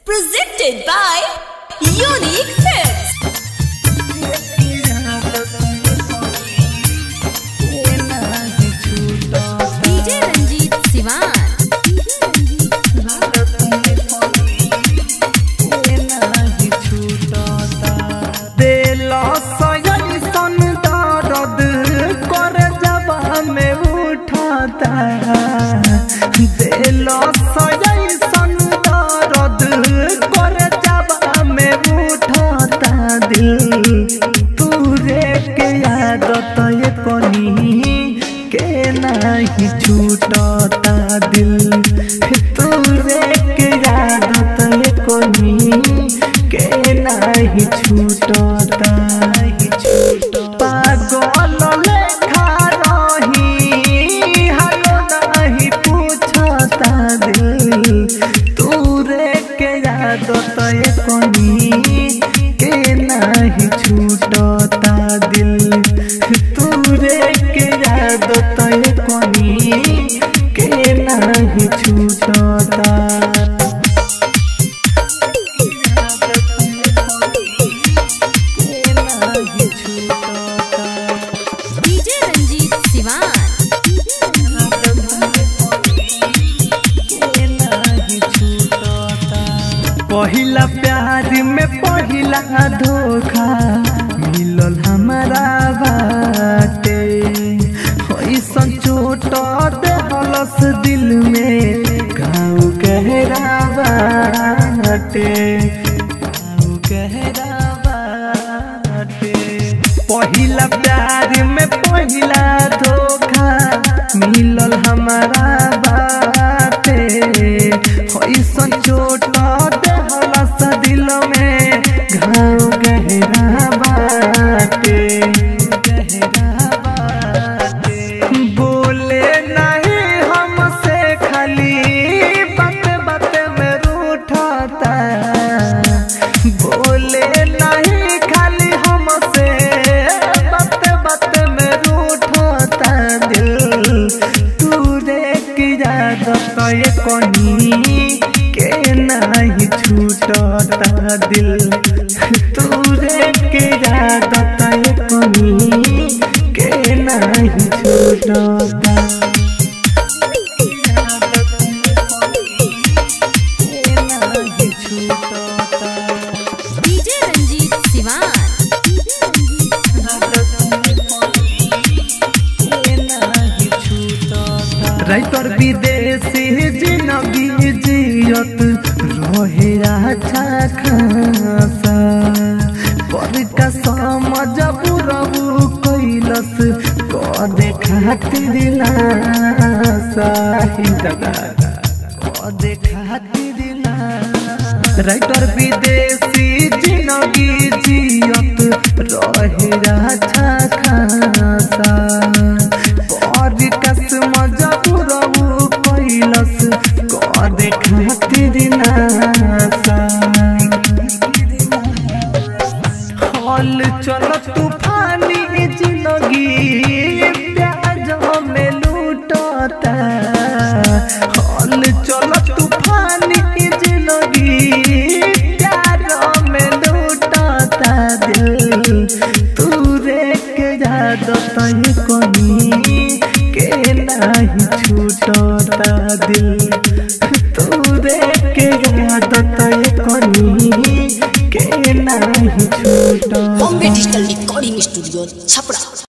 Presented by Unique Films. DJ Ranjit Siwan. नहीं छूटता दिल तूरे के यादत ये कोनी के नहीं छूटता नहीं छूटता पागल लेखा रही हालो नहीं पूछता दिल तूरे के यादत ये कोनी के नहीं छूटता दिल तूरे के यादत ये कोनी के नहीं छूटता DJ Ranjit Siwan. पहिला प्यार में पहिला धोखा मिलल हमारा बाटे ऐसन चोट देहलस दिल में गाँव गहरा बाटे गाँव गहरा बाटे पहिला प्यार में पहिला धोखा मिलल हमारा बाटे ऐसन चोट देहलस दिल में घाव गहरा बाटे गहरा बाटे बोले नहीं हमसे खाली बात बात में रूठता बोले नहीं खाली हमसे बात बात में रूठता दिल तूरे की यादत ये कोनी के नहीं छूटता दिल तूरे की यादत ये कोनी के नहीं छूटता नहीं छूटता DJ Ranjit Siwan. राइटर विदेशी जिंदगी जियत रहे अच्छा खासा पर का समझ बुरबू कैलस कदे खातिर नासा ही दादा कदे खातिर नासा राइटर विदेशी जिंदगी जियत रहे अच्छा खासा पर कस मजबूरबू कैलस कदे खातिर नासा हल चल तूफानी जिंदगी प्याज में लूटता हल चल तूफानी जिंदगी प्यार में लूटता दिल तूरे के यादत ये कोनी के नहीं छूटता दिल तूरे के यादत ये कोनी के नहीं छूटता Bombay digital recording studio Chhapra